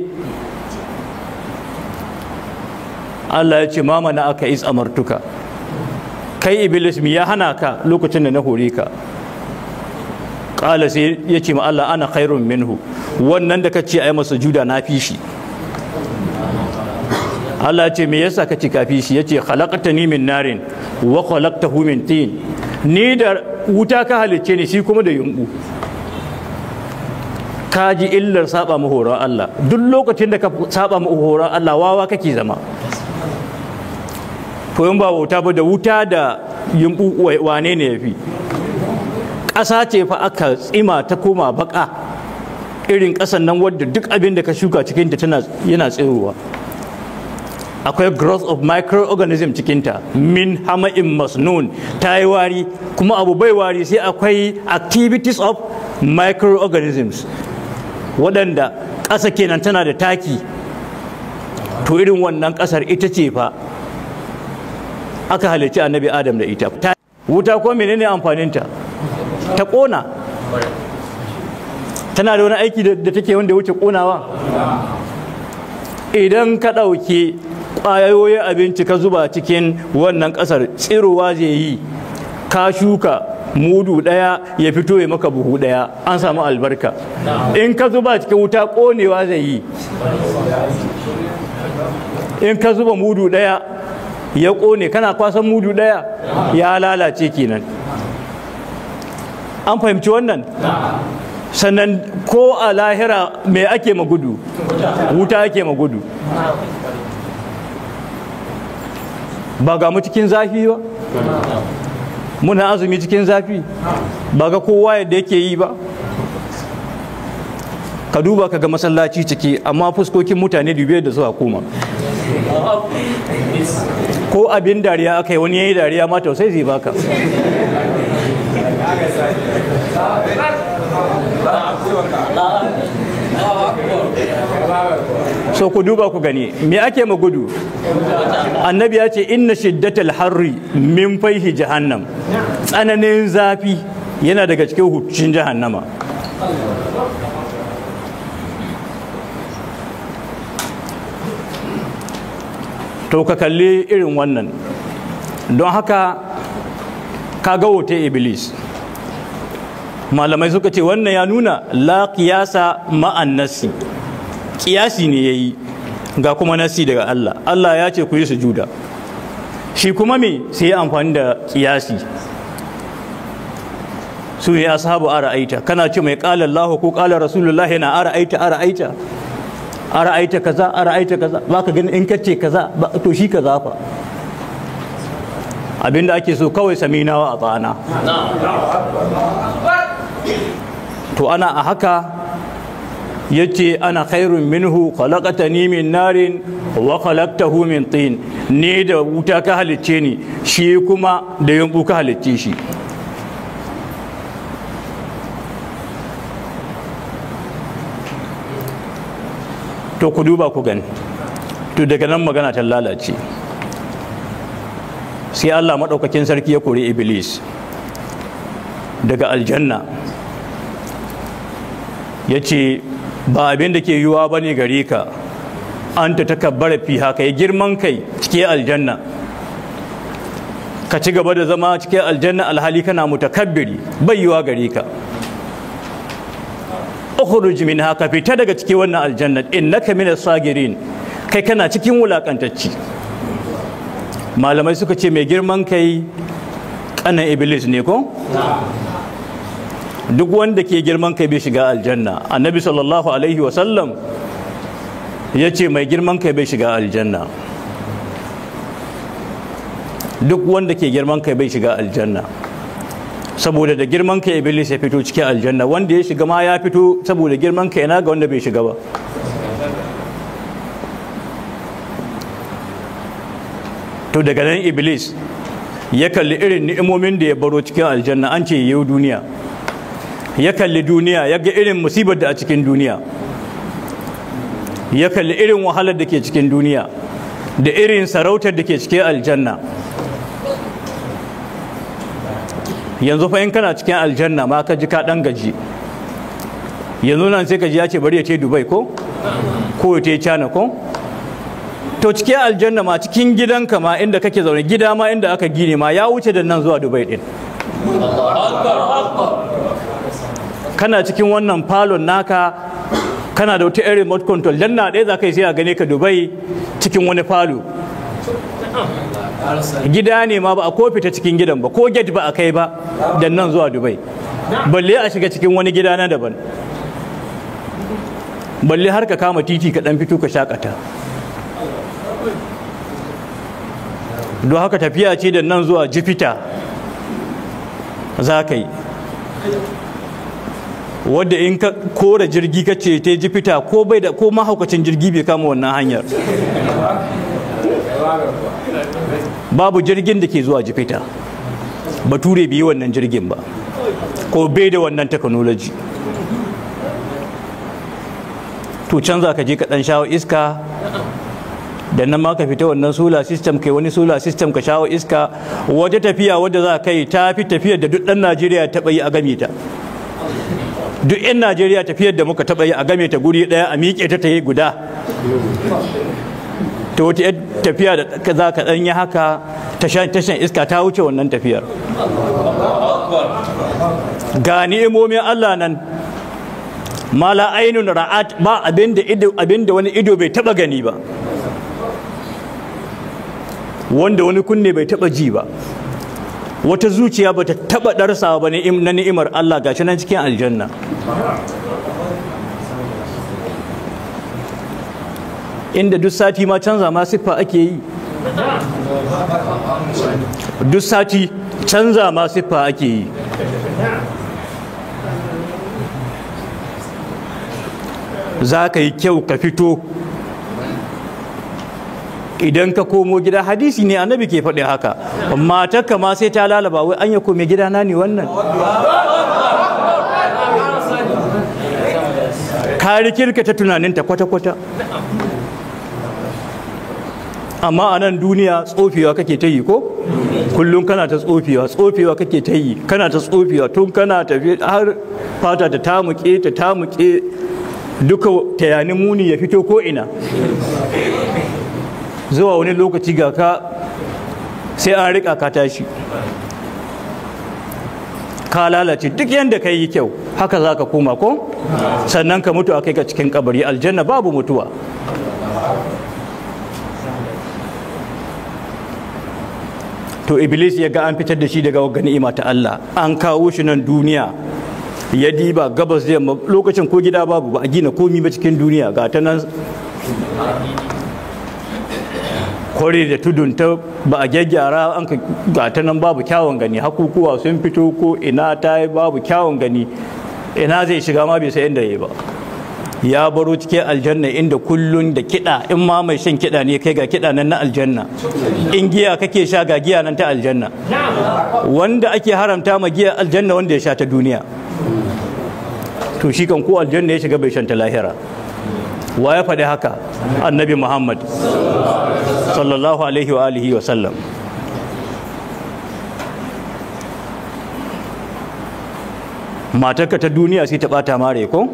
Allah ya ce mama na aka is amartuka kai iblis mi ya hana ka lokacin da na hore ka ƙala sai ya ce ma Allah ana khairun minhu wannan da ka ce a yi masa juda na fi shi Allah ce me yasa ka ce ka fi shi ya ce khalaqtani min narin wa khalaqtahu min tin ni da wuta ka halicce ni shi kuma da yumbu ka ji illar saba mu horon Allah duk lokacin da ka saba mu horon Allah wawa kake zama to in ba wuta ba da wuta da yumbu wane ne ya fi ƙasa ce fa aka tsima ta koma baka irin ƙasan nan wadda duk abin da ka shuka cikinta tana yana tsirowa akwai growth of microorganism cikinta min hama'in masnun ta yi wari kuma abu bai wari sai akwai activities of microorganisms waɗanda ƙasa kenan tana da taki to irin wannan ƙasar ita ce fa aka halicci annabi adam da ita wuta ko menene amfaninta ta ƙona tana da wani aiki da take wanda wuce ƙonawa idan ka ɗauki ƙwayoyin abinci ka zuba cikin wannan ƙasar tsirowa zai yi ka shuka mudu ɗaya ya fito ya maka buhu ɗaya an samu albarka in ka zuba cikin wuta ƙonewa zai yi in ka zuba mudu ɗaya ya ƙone kana kwasan mudu ɗaya ya lalace kenan an fahimci wannan sannan ko a lahira me ake magudu wuta ake magudu ba ga mu cikin zafi ba muna azumi cikin zafi ba ga kowa yadda yake yi ba ka duba ka ga masallaci ciki amma fuskokin mutane dubiya da suka koma ko abin dariya aka yi wani yayi dariya ma tausai zai baka so ku duba ku gani me ake magudu annabi ya ce inna shiddatal harri min faihi jahannam tsananin zafi yana daga cikin hukuncin jahannama to ka kalli irin wannan don haka ka ga wuta iblis malamai suka ce wannan ya nuna la qiyasa ma'an nasi kiyasi ne yayi ga kuma nasi daga Allah Allah ya ce ku yi sujuda shi kuma me sai ya amfani da kiyasi su ne ashabu ara'aita kana ce mai qala Allah ko qala Rasulullah yana ara'aita ara'aita ara'aita kaza ara'aita kaza baka gani in kace kaza to shi kaza fa abinda ake so kawai saminawa a tsana to ana a haka yace ana khairun minhu khalaqatani min narin wa khalaqtahu min tin ni da wuta ka halicce ni shi kuma da yumbu ka halicce shi to ku duba ku gani to daga nan magana ta lalace sai Allah maɗaukakin sarki ya kori iblis daga aljanna ya ce ba abin da ke yiwuwa ba ne gare ka an ta takabbara fi haka ya girman kai cike aljanna ka ci gaba da zama cike aljanna alhali kana mutakabbiri bai yiwuwa gare ka ukhruj min haka fita daga cikin wannan aljanna innaka minas sagirin kai kana cikin wulakantacci malamai suka ce mai girman kai kanan iblis ne ko duk wanda ke girman kai bai shiga aljanna annabi sallallahu alaihi wasallam ya ce mai girman kai bai shiga aljanna duk wanda ke girman kai bai shiga aljanna saboda da girman kai iblis ya fito cikin aljanna wanda ya shiga ma ya fito saboda girman kai na ga wanda bai shiga ba to daga nan iblis ya kalli irin ni'imomin da ya baro cikin aljanna an ce yau duniya ya kalli duniya ya ga irin musibar da a cikin duniya ya kalli irin wahalar da ke cikin duniya da irin sarautar da ke cikin aljanna yanzu fa in kana cikin aljanna ma ka ji ka dan gaji yanzu nan sai ka ji ya ce bari ya ce dubai ko ko ya ce china ko to cikin aljanna ma cikin gidanka ma inda kake zaune gida ma inda aka gine ma ya wuce da nan zuwa dubai din kana cikin wannan falon naka kana da wata irin remote control dan na ɗaya za ka yi sai a gane ka dubai cikin wani falo gida ne ma ba a kofi ta cikin gidan ba ko gate ba a kai ba da nan zuwa dubai balle a shiga cikin wani gida na daban balle har ka kama titi ka dan fito ka shakata don haka tafiya ce da nan zuwa jifita za ka yi wadda in ka kora jirgi ka ce ta jifita ko bai da ko mahaukacin jirgi bai kama wannan hanyar babu jirgin da ke zuwa jifita bature bai yi wannan jirgin ba ko bai da wannan technology to can za ka je ka dan shawo iska da nan ma ka fita wannan solar system kai wani solar system ka shawo iska wata tafiya wadda za kai ta fi tafiyar da duk ɗan najeriya taɓa yi a game ta duk 'yan najeriya tafiyar da muka taɓa yi a game ta guri ɗaya a miƙe ta ta yi guda ta wata tafiya da za ka ɗan yi haka tashan iska ta wuce wannan tafiyar ga ni'imomin allah nan mala ainun ra'at ba abinda wani ido bai taba gani ba wanda wani kunne bai taba ji ba wata zuciya ba ta taba darsa ba na ni'imar Allah gashi nan cikin aljanna inda duk sati ma canza ma siffa ake yi duk sati canza ma siffa ake yi za ka yi kyau ka fito idan ka komo gida hadisi ne annabi ke faɗi haka matarka ma sai ta lalaba wai an ya kome gida na ne wannan ka rikirka ta tunaninta kwata-kwata amma a nan duniya tsofewa kake ta yi ko kullum kana ta tsofewa tsofewa kake ta yi kana ta tsofewa tun kana tafi har fata ta tamuke ta tamuke duka tayanin muni ya fito ko ina zuwa wani lokaci ga ka sai an rika ka tashi ka lalace duk yadda ka yi kyau haka za ka koma ko sannan ka mutu a kai ka cikin kabari aljanna babu mutuwa to iblis ya ga an fitar da shi daga ni'ima ta Allah an kawo shi nan duniya ya diba gabas da yamma lokacin ko gida babu ba a gina komi ba cikin duniya ga ta nan kware da tudun ta ba a gyaggyara an ka ga ta nan babu kyawun gani hakukuwa sun fito ko ina ta yi babu kyawun gani ina zai shiga ma bai sai inda ya ba ya baro cikin aljanna inda kullun da kiɗa in ma mai shan kiɗa ne kai ga kiɗa nan na aljanna in giya kake sha ga giya nan ta aljanna wanda ake haramta ma giya aljanna wanda ya sha ta duniya to shi kan ko aljanna ya shiga bai shan ta lahira wa ya faɗi haka annabi muhammad sallallahu alaihi wa alihi wa sallam matarka ta duniya sai ta bata mare ko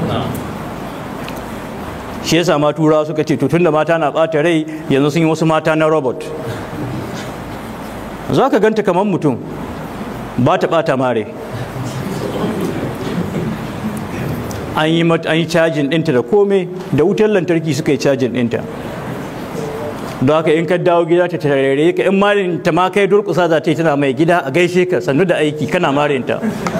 shi yasa ma turawa suka ce to tunda mata na bata rai yanzu sun yi wasu mata na robot za ka ganta kamar mutum ba ta bata mare an yi an yi cajin ɗinta da komai da wutar lantarki suka yi cajin ɗinta don haka in ka dawo gida ta tarare ka in marin ta ma kai durƙusa za ta yi tana mai gida a gaishe ka sannu da aiki kana marinta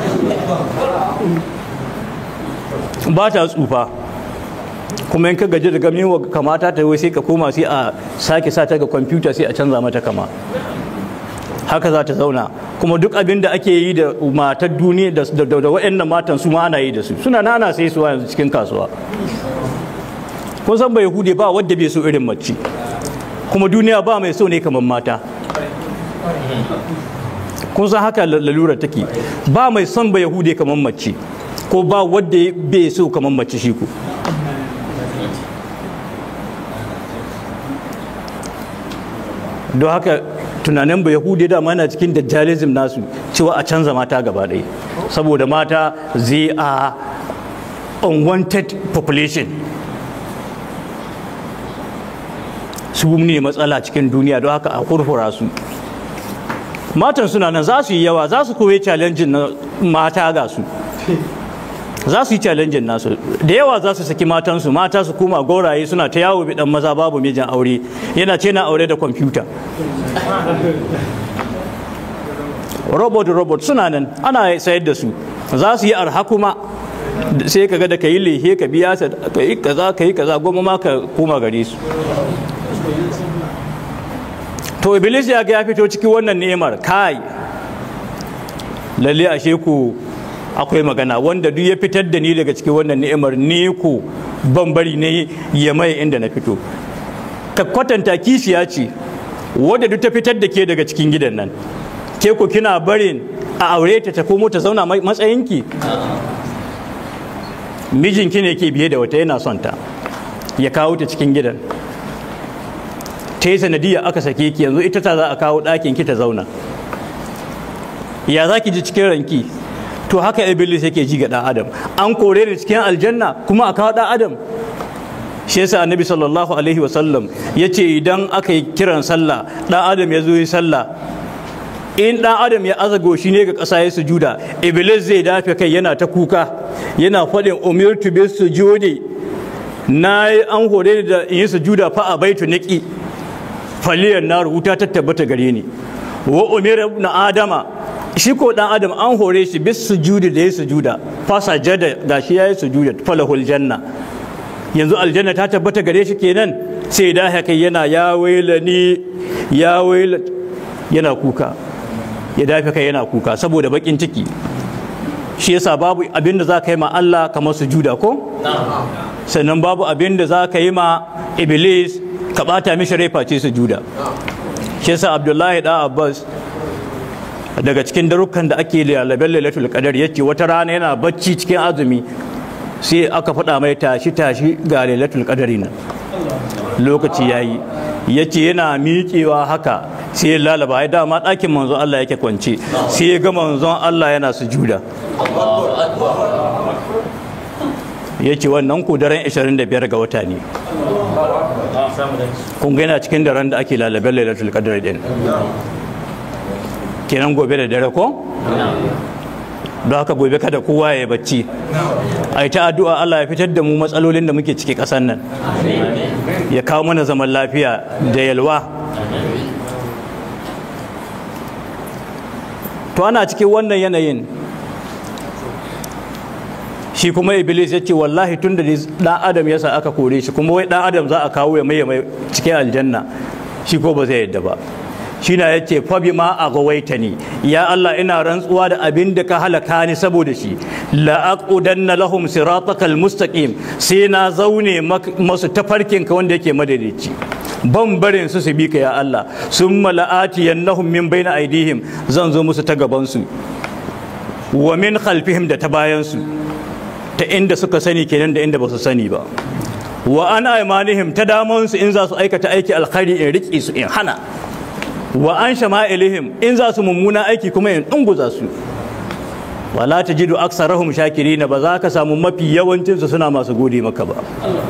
ba ta tsufa kuma in ka gaji da gamin wa kamata ta wai sai ka koma sai a sake sa ta ga kwamfuta sai a canza mata kama haka za ta zauna kuma duk abin da ake yi da matar duniya da waɗannan matan su ma ana yi da su suna nana sai su yanzu cikin kasuwa kun san bai hude ba wadda bai so irin mace kuma duniya ba mai so ne kamar mata kun san haka lalura take ba mai son ba yahude kamar mace ko ba wadda bai so kamar mace shi ku don haka tunanin ba yahudi dama yana cikin dajjalism nasu cewa a canza mata gaba ɗaya saboda mata zai a unwanted population su ne matsala cikin duniya don haka a kurkura su matan suna nan za su yi yawa za su koyi challenge na mata ga su za su yi challenge nasu da yawa za su saki matansu mata su koma gauraye suna ta yawo bidan maza babu mijin aure yana ce na aure da kwamfuta robot robot suna nan ana sayar da su za su yi arha kuma sai ka ga da ka yi lehe ka biya ka yi kaza ka yi kaza goma ma ka koma gare su to iblis ya ga ya fito cikin wannan ni'imar kai lalle ashe ku akwai magana wanda duk ya fitar da ni daga cikin wannan ni'imar ni ku ban bari ne ya mai inda na fito ka kwatanta kishiya ce wadda duk ta fitar da ke daga cikin gidan nan ke ku kina barin a aure ta ta komo ta zauna matsayinki mijinki ne ke biye da wata yana son ta ya kawo ta cikin gidan ta yi sanadiyya aka sake ki yanzu ita ta za a kawo ɗakin ki ta zauna ya za ki ji cikin ranki to haka iblis yake ji ga ɗan adam an kore ni cikin aljanna kuma a kawo ɗan adam shi yasa annabi sallallahu alaihi wasallam ya ce idan aka yi kiran sallah ɗan adam ya zo yi sallah in ɗan adam ya azago shi ne ga ƙasa ya sujuda iblis zai dafe kai yana ta kuka yana faɗin umirtu bis sujudi na yi an hore ni da in yi sujuda fa a baitu niki faliyar na wuta ta tabbata gare ni wa umira na adama shi ko dan adam an hore shi bis sujudi da ya sujuda fa sajada gashi yayi sujuda falahul janna yanzu aljanna ta tabbata gare shi kenan sai da haka yana ya wailani ya waila yana kuka ya dafe kai yana kuka saboda bakin ciki shi yasa babu abin da za ka yi ma Allah kamar sujuda ko sannan babu abin da za ka yi ma iblis ka bata mishi rai face sujuda shi yasa abdullahi da abbas daga cikin darukan da ake lalaben lailatul qadar yace wata rana yana bacci cikin azumi sai aka faɗa mai tashi tashi ga lailatul qadari nan lokaci yayi yace yana miƙewa haka sai ya lalaba ya dama ɗakin manzon Allah yake kwance sai ya ga manzon Allah yana sujuda ya ce wannan ku daren 25 ga wata ne kun yana cikin daren da ake lalaben lailatul qadr din kenan gobe da dare ko don haka gobe kada kowa ya bacci a ta addu'a Allah ya fitar da mu matsalolin da muke ciki ƙasar nan ya kawo mana zaman lafiya da yalwa to ana cikin wannan yanayin shi kuma iblis ya ce wallahi tun da dan adam ya sa aka kore shi kuma wai dan adam za a kawo ya mai mai cikin aljanna shi ko ba zai yadda ba shi na ya ce fabi ma a gawaita ni ya Allah ina rantsuwa da abin da ka halaka ni saboda shi la'aqudanna lahum siratakal mustaqim sai na zaune masu tafarkin ka wanda yake madadici ban barin su su bi ka ya Allah summa la'atiyannahum min baina aidihim zan zo musu ta gaban su wa min khalfihim da ta bayan su ta inda suka sani kenan da inda ba su sani ba wa an aimanihim ta damansu in za su aikata aiki alkhairi in riƙe su in hana wa an shama'ilihim in za su mummuna aiki kuma in ɗunguza su wala ta jidu aksarahum shakirina ba za ka samu mafi yawancinsu suna masu gode maka ba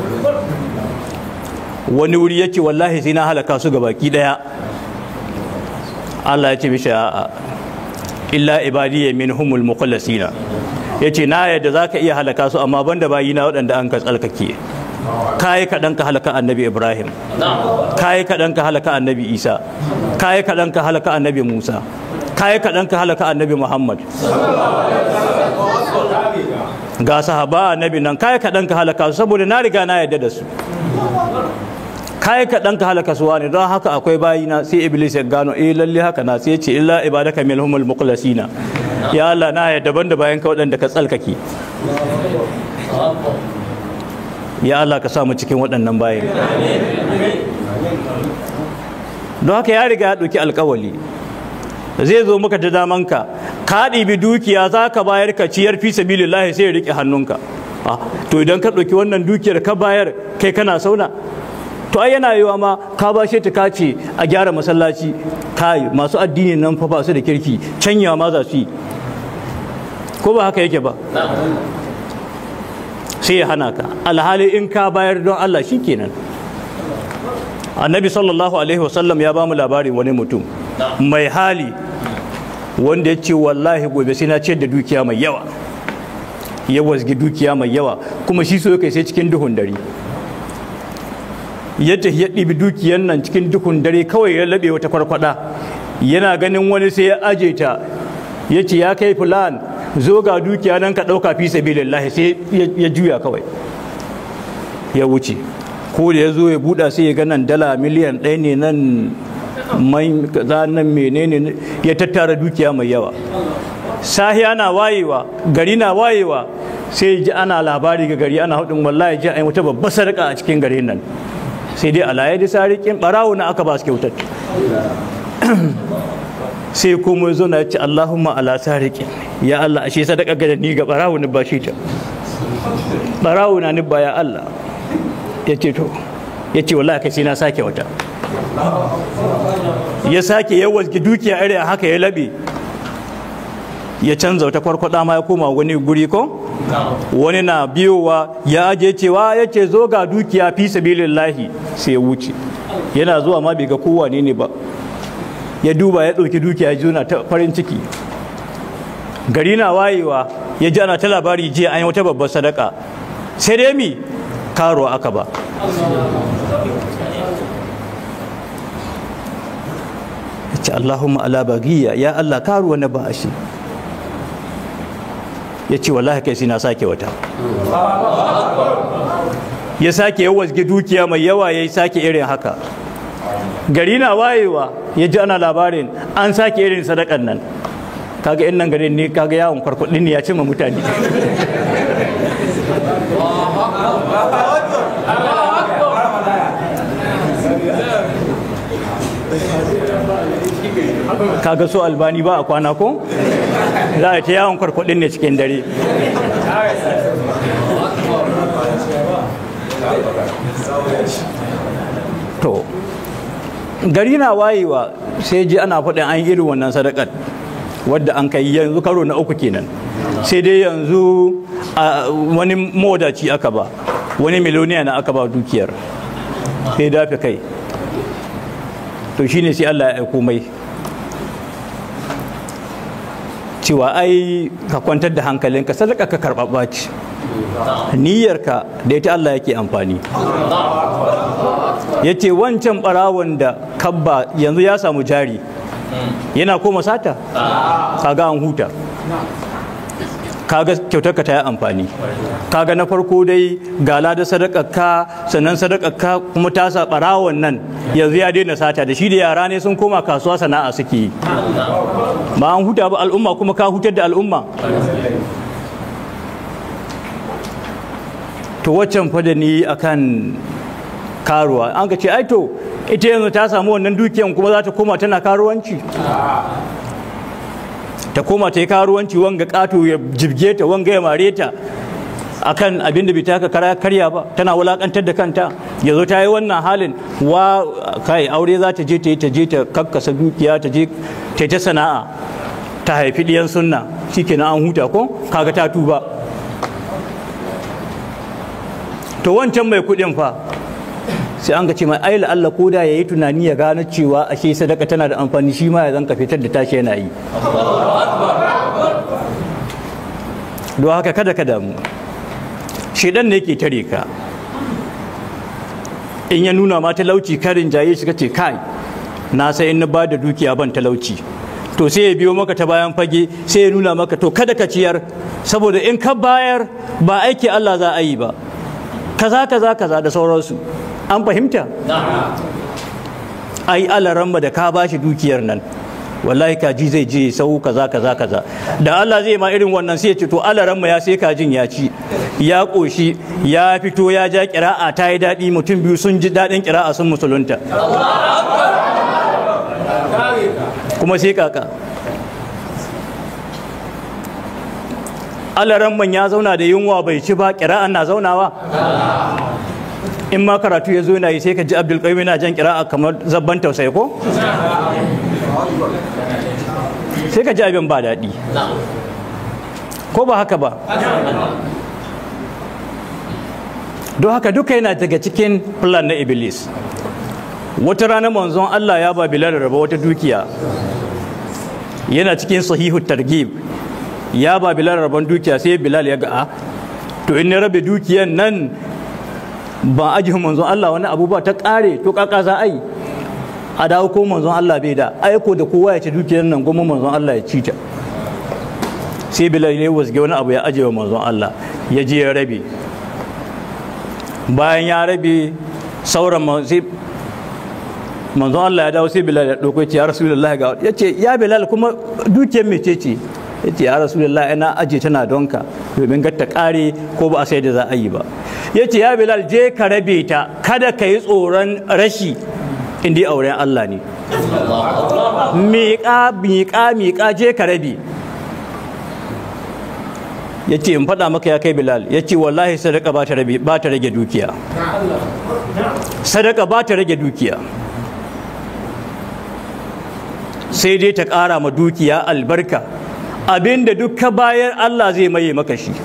wani wuri yake wallahi sai na halaka su baki daya Allah ya ce mishi a'a illa ibadiyya minhumul mukhlasina yace na yadda zaka iya halaka su amma banda bayina waɗanda an ka tsalkake kayi kaɗan ka halaka annabi ibrahim kayi kaɗan ka halaka annabi isa kayi kaɗan ka halaka annabi musa kayi kaɗan ka halaka annabi muhammad ga sahaba annabi nan kayi kaɗan ka halaka su saboda na riga na yadda da su kayi kaɗan ka halaka su wani don haka akwai bayina sai iblis ya gano eh lalle haka na sai ce illa ibadaka minhumul mukhlasina ya Allah na yadda daban da bayan ka waɗanda ka tsalkake ya Allah ka samu cikin waɗannan bayan don haka ya riga ya ɗauki alkawali zai zo maka da damanka ka ɗibi dukiya za ka bayar ka ciyar fi sabilillahi sai ya riƙe hannunka to idan ka ɗauki wannan dukiyar ka bayar kai kana sauna to ai yana yiwa ma ka bashe ta kace a gyara masallaci kai masu addini nan fa ba su da kirki canya ma za su yi ko ba haka yake ba sai ya hana ka alhali in ka bayar don Allah shi kenan annabi sallallahu alaihi wasallam ya bamu labarin wani mutum mai hali wanda ya ce wallahi gobe sai na ciyar da dukiya mai yawa ya wasgi dukiya mai yawa kuma shi so kai sai cikin duhun dare yadda ya ɗibi dukiyan nan cikin duhun dare kawai ya laɓe wata kwarkwada yana ganin wani sai ya aje ta ya ce ya kai fulan zo ga dukiya nan ka ɗauka fi sabilillahi sai ya juya kawai ya wuce ko da ya zo ya buɗa sai ya ga nan dala miliyan ɗaya ne nan mai kaza nan menene ya tattara dukiya mai yawa sahiya na wayewa gari na wayewa sai ji ana labari ga gari ana hudun wallahi ji an wata babbar sarƙa a cikin garin nan sai dai alaye da sarikin barawo na aka ba su kyautar sai kuma zo na ce Allahumma ala sariqin ya Allah ashe sadaka ga ni ga barawo ni ba shi ta barawo na ni ba ya Allah ya ce to ya ce wallahi kai sai na sake wata ya sake yawan dukiya irin haka ya labe ya canza wata kwarkwada ma ya koma wani guri ko wani na biyowa ya aje cewa ya ce zo ga dukiya fi sabilillahi sai ya wuce yana zuwa ma bai ga kowa ne ne ba ya duba ya ɗauki dukiya ya juna ta farin ciki gari na wayewa ya ji ana ta labari jiya an yi wata babbar sadaka sai dai mi karo aka ba ya ce allahumma ala bagiya ya allah karuwa na ba shi ya ce wallahi kai sai na sake wata ya sake yawan dukiya mai yawa ya sake irin haka gari na wayewa ya ji ana labarin an sake irin sadakan nan kaga in nan garin ne kaga yawon kwarkwadin ne ya cimma mutane kaga so albani ba a kwana ko za a ta yawon kwarkwadin ne cikin dare to gari na wayewa sai ji ana faɗin an irin wannan sadakar wadda an kai yanzu karo na uku kenan sai dai yanzu wani modaci aka ba wani miloniya na aka ba dukiyar sai dafe kai to shine sai Allah ya aiko mai cewa ai ka kwantar da hankalinka sadaka ka karɓaɓɓa ce niyyarka da ita Allah yake amfani ya ce wancan ɓarawon da kabba yanzu ya samu jari yana koma sata kaga an huta kaga kyautarka ta yi amfani kaga na farko dai gala da sadakakka sannan sadakakka kuma ta sa ɓarawon nan yanzu ya daina sata da shi da yara ne sun koma kasuwa sana'a suke yi ba an huta ba al'umma kuma ka hutar da al'umma to waccan fa da ni akan karuwa an ka ce ai to ita yanzu ta samu wannan dukiyan kuma za ta koma tana karuwanci ta koma ta yi karuwanci wanga kato ya jibge ta wanga ya mare ta akan abin da bai taka kara karya ba tana wulakantar da kanta yanzu ta yi wannan halin wa kai aure za ta je ta yi ta je ta kakkasa dukiya ta je ta ta sana'a ta haifi ɗiyan sunna shikenan an huta ko kaga ta tuba to wancan mai kuɗin fa sai an ga ce mai ai Allah ko da yayi tunani ya gano cewa ashe sadaka tana da amfani shi ma ya zanka fitar da tashi yana yi don haka kada ka damu shedan ne yake tare ka in ya nuna ma talauci karin jaye shi kace kai na sai in na ba da dukiya ban talauci to sai ya biyo maka ta bayan fage sai ya nuna maka to kada ka ciyar saboda in ka bayar ba aiki Allah za a yi ba kaza kaza kaza da sauransu an fahimta ai alaran da ka bashi dukiyar nan wallahi kaji zai je sau kaza kaza kaza da Allah zai ma irin wannan sai ya ce to alaran ya sai kajin ya ci ya koshi ya fito ya ja kira'a ta yi daɗi mutum biyu sun ji daɗin kira'a sun musulunta kuma sai kaka alaran ya zauna da yunwa bai ci ba kira'an na zaunawa in ma karatu ya zo na yi sai ka ji abdulkaimi na jan kira'a kamar zabban tausayi ko sai ka ji abin ba daɗi ko ba haka ba don haka duka yana daga cikin plan na iblis wata rana manzon Allah ya ba bilal raba wata dukiya yana cikin sahihu targhib ya ba bilal raban dukiya sai bilal ya ga a to in na rabe dukiyan nan ba ajihin manzon Allah wani abu ba ta kare to kaka za a yi a dawo ko manzon Allah bai da aiko da kowa ya ci dukiyar nan goma manzon Allah ya ci ta sai bilal ne wasge wani abu ya ajiye manzon Allah ya je ya rabe bayan ya rabe sauran sai manzon Allah ya dawo sai bilal ya dauko ya rasulullahi ga ya ce ya bilal kuma dukiyar mece ce ya ce ya rasulullahi ina aje tana donka domin ga ta kare ko ba a sai da za a yi ba ya ce ya bilal je ka rabe ta kada ka yi tsoron rashi inda auren Allah ne miƙa miƙa miƙa je ka rabe ya ce in faɗa maka ya kai bilal ya ce wallahi sadaka ba ta rage dukiya sadaka ba ta rage dukiya sai dai ta ƙara ma dukiya albarka abinda duk ka bayar Allah zai maye maka shi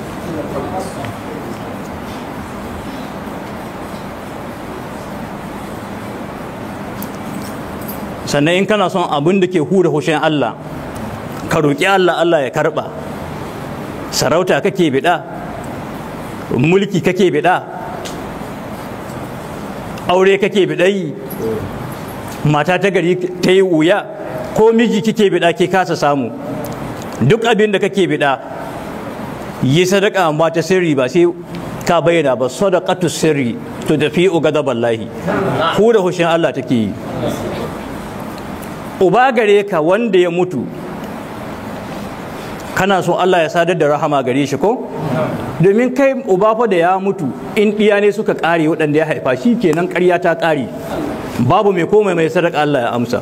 sannan in kana son abin da ke hura hushin Allah ka roƙi Allah Allah ya karɓa sarauta kake biɗa mulki kake biɗa aure kake biɗayi mata ta gari ta yi wuya ko miji kike biɗa ke kasa samu duk abin da kake biɗa yi sadaka ba ta sirri ba sai ka bayyana ba sadaqatu sirri to da fi ugadaballahi hura hushin Allah take yi uba gare ka wanda ya mutu kana so Allah ya sadar da rahama gare shi ko domin kai uba fa da ya mutu in ɗiya ne suka ƙare waɗanda ya haifa shi kenan ƙarya ta ƙare babu mai komai mai sadaka Allah ya amsa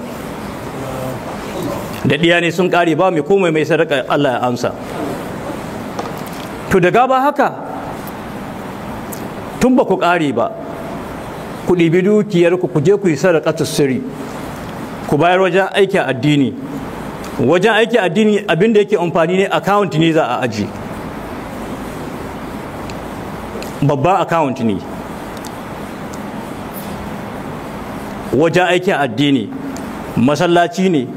da ɗiya ne sun ƙare ba mai komai mai sadaka Allah ya amsa to daga ba haka tun ba ku ƙare ba ku ɗibi dukiyarku ku je ku yi sadaka sirri ku bayar wajen aikin addini wajen aikin addini abinda yake amfani ne account ne za a aji babban account ne wajen aikin addini masallaci ne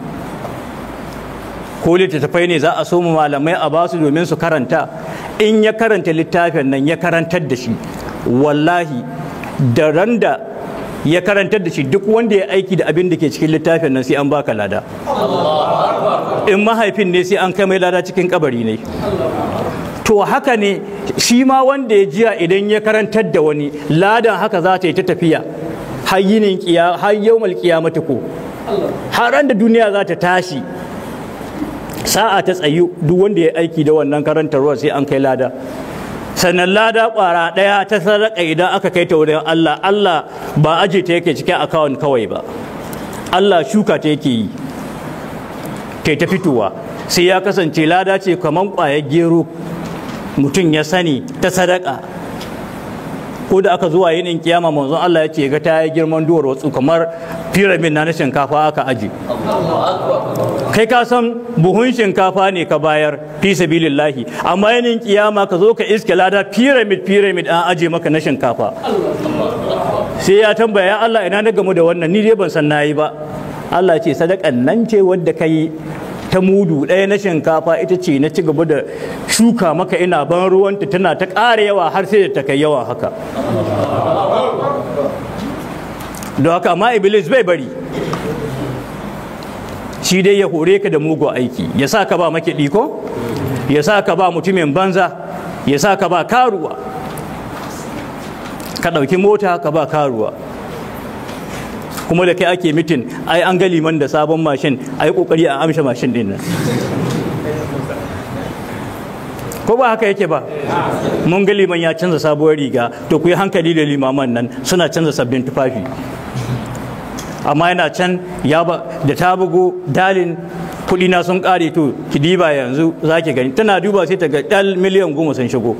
ko littattafai ne za a so mu malamai a basu domin su karanta in ya karanta littafin nan ya karantar da shi wallahi da ran da ya karantar da shi duk wanda ya aiki da abin da ke cikin littafin nan sai an baka lada in mahaifin ne sai an kai mai lada cikin kabari ne to haka ne shi ma wanda ya jiya idan ya karantar da wani ladan haka za ta yi ta tafiya har yinin kiya har yawmal kiyamati ko har da duniya za ta tashi sa'a ta tsayu duk wanda ya aiki da wannan karantarwa sai an kai lada sannan lada kwara ɗaya ta sadaka idan aka kai ta wurin Allah Allah ba aje ta yake cikin akawun kawai ba Allah shuka ta yake yi ta ta fitowa sai ya kasance lada ce kamar ƙwayar gero mutum ya sani ta sadaka ko da aka zuwa yinin kiyama manzon Allah ya ce ga ta yi girman duwar watsu kamar pyramid na shinkafa aka aji kai ka san buhun shinkafa ne ka bayar fi sabilillahi amma yinin kiyama ka zo ka iske lada pyramid pyramid an aje maka na shinkafa sai ya tambaya Allah ina na gamu da wannan ni dai ban san nayi ba Allah ce sadakan nan ce wadda ka yi ta mudu ɗaya na shinkafa ita ce na ci gaba da shuka maka ina ban ruwanta tana ta ƙara yawa har sai da ta kai yawa haka don haka amma iblis bai bari shi dai ya hore ka da mugu aiki ya sa ka ba makiɗi ko ya sa ka ba mutumin banza ya sa ka ba karuwa ka ɗauki mota ka ba karuwa kuma da kai ake mitin ai an ga liman da sabon mashin ai kokari a amsha mashin din nan ko ba haka yake ba mun ga liman ya canza sabuwar riga to ku yi hankali da limaman nan suna canza sabbin tufafi amma yana can ya ba da ta bugo dalin kudi na sun kare to ki diba yanzu za ki gani tana duba sai ta ga dal miliyan goma sun shigo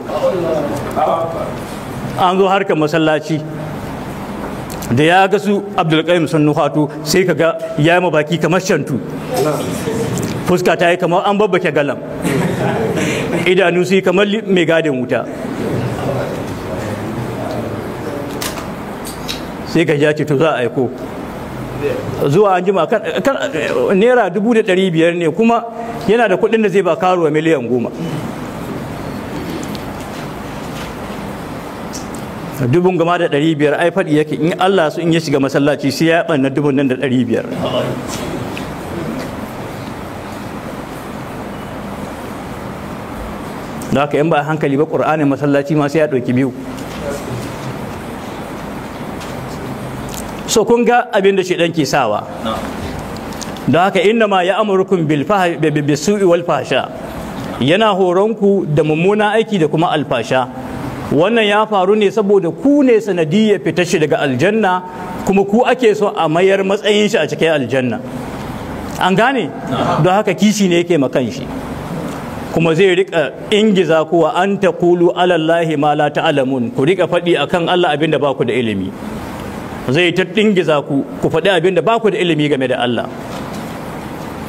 an zo harkar masallaci da ya ga su abdulkarim sun nuhatu sai ka ga ya yi mabaki kamar shantu fuska ta yi kamar an babbake galam idanu su yi kamar mai gadin wuta sai ka ja ce to za a aiko zuwa an jima naira dubu da ɗari biyar ne kuma yana da kuɗin da zai ba karuwa miliyan goma dubun gama da ɗari biyar ai faɗi yake in Allah su in ya shiga masallaci sai ya ɓanna dubun nan da ɗari biyar da haka in ba hankali ba ƙur'anin masallaci ma sai ya ɗauki biyu so kun ga abin da ɗan ke sawa don haka inna ma ya amurkun bisu'i wal fasha yana horonku da mummuna aiki da kuma alfasha wannan ya faru ne saboda ku ne sanadiyya fita shi daga aljanna kuma ku ake so a mayar matsayin shi a cikin aljanna an gane don haka kishi ne yake makan shi kuma zai rika ingiza kuwa an ta kulu alallahi ma la ta'lamun ku rika faɗi akan Allah abinda ba ku da ilimi zai ta dingiza ku ku faɗi abinda ba ku da ilimi game da Allah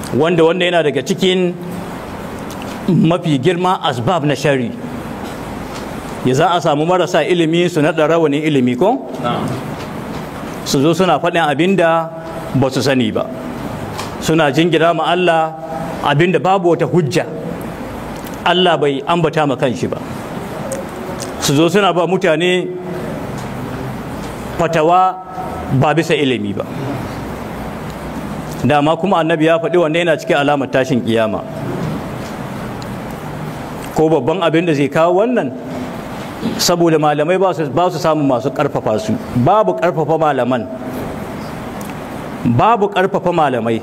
wanda wanda yana daga cikin mafi girma asbab na shari ya za a samu marasa ilimi su naɗa rawanin ilimi ko su zo suna faɗin abin da ba su sani ba suna jingina ma Allah abin da babu wata hujja Allah bai ambata ma kanshi ba su zo suna ba mutane fatawa ba bisa ilimi ba dama kuma annabi ya faɗi wanda yana cikin alamar tashin kiyama ko babban abin da zai kawo wannan saboda malamai ba su samun masu ƙarfafa su babu ƙarfafa malaman babu ƙarfafa malamai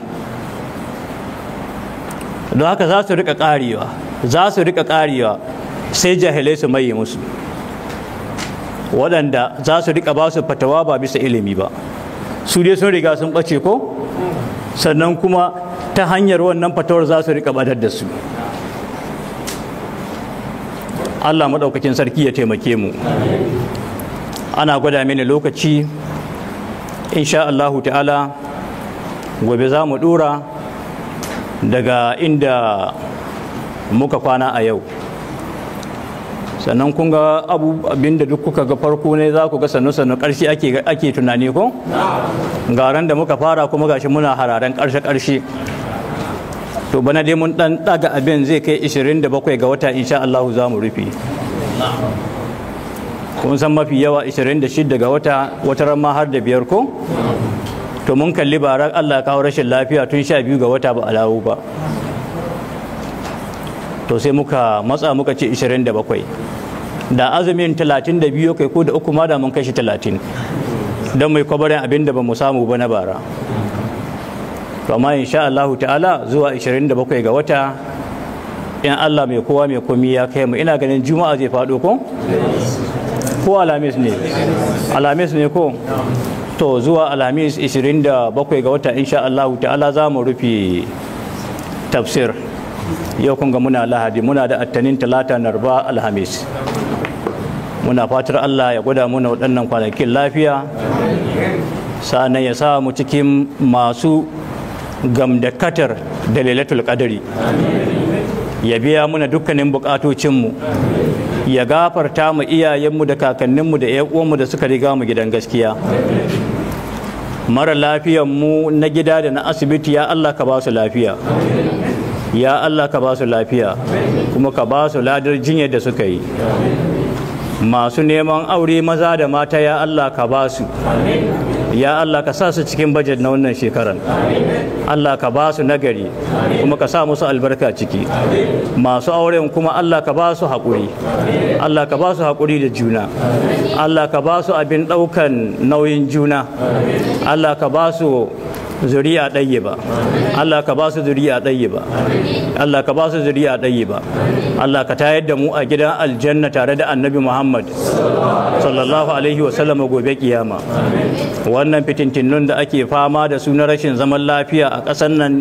don haka za su rika ƙarewa za su rika ƙarewa sai jahilai su maye musu waɗanda za su rika ba su fatawa ba bisa ilimi ba su dai sun riga sun ɓace ko sannan kuma ta hanyar wannan fatawar za su rika badar da su Allah maɗaukakin sarki ya taimake mu ana gwada mini lokaci insha Allahu ta'ala gobe za mu ɗora daga inda muka kwana a yau sannan kun ga abinda duk kuka ga farko ne za ku ga sannu-sannu ƙarshe ake tunani ko? garan da muka fara kuma gashi muna hararen ƙarshe-ƙarshe to bana dai mun dan daga abin zai kai 27 ga wata insha Allah za mu rufe kun san mafi yawa 26 ga wata wata ma har da biyar ko to mun kalli barar Allah kawo rashin lafiya tun 12 ga wata ba alawu ba to sai muka matsa muka ce 27 da azumin 32 kai ko da uku ma da mun kai shi 30 don mai kwabarin abin da ba mu samu ba na bara to amma insha Allah ta'ala zuwa 27 ga wata in Allah mai kowa mai komi ya kai mu ina ganin juma'a zai faɗo ko ko alamis ne alamis ne ko to zuwa alamis 27 ga wata insha Allah ta'ala za mu rufe tafsir yau kun ga muna lahadi muna da attanin talata narba alhamis muna fatar Allah ya gwada muna waɗannan kwanakin lafiya sa'annan ya sa mu cikin masu gamdakatar da lailatul qadari ya biya muna dukkanin bukatocinmu ya gafarta mu iyayenmu da kakanninmu da uwanmu da suka riga mu gidan gaskiya mara lafiyanmu na gida da na asibiti ya Allah ka ba su lafiya ya Allah ka ba su lafiya kuma ka ba su ladar jinyar da suka yi masu neman aure maza da mata ya Allah ka ba su ya Allah ka sa su cikin bajet na wannan shekaran Allah ka ba su nagari kuma ka sa musu albarka ciki masu auren kuma Allah ka ba su haƙuri Allah ka ba su haƙuri da juna Allah ka ba su abin ɗaukan nauyin juna Allah ka ba su zuriya ɗaya ba Allah ka ba su zuriya ɗaya ba Allah ka ba su zuriya ɗaya ba Allah ka tayar da mu a gidan aljanna tare da annabi Muhammad sallallahu alaihi wa sallam gobe kiyama wannan fitintinnun da ake fama da su na rashin zaman lafiya a ƙasar nan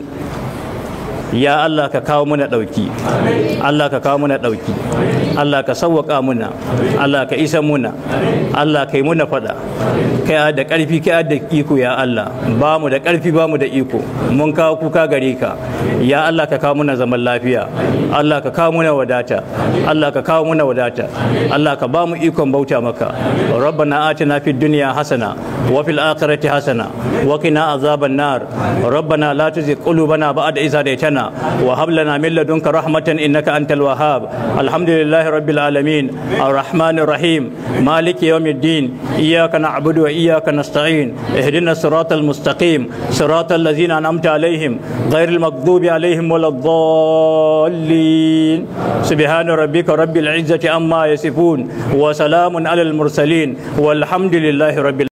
ya Allah ka kawo muna ɗauki Allah ka kawo muna ɗauki Allah ka sauwaƙa muna Allah ka isa muna Allah ka yi muna faɗa kai da ƙarfi kai da iko ya Allah ba mu da ƙarfi ba mu da iko mun kawo kuka gare ka ya Allah ka kawo muna zaman lafiya Allah ka kawo muna wadata Allah ka kawo muna wadata Allah ka ba mu ikon bauta maka rabbana atina fid dunya hasana wa fil akhirati hasana wa qina azaban nar rabbana la tuzigh qulubana ba'da idh hadaytana وهب لنا من لدنك رحمة إنك أنت الوهاب الحمد لله رب العالمين الرحمن الرحيم مالك يوم الدين إياك نعبد وإياك نستعين اهدنا الصراط المستقيم صراط الذين أنعمت عليهم غير المغضوب عليهم ولا الضالين سبحان ربك رب العزة عما يصفون وسلام على المرسلين والحمد لله رب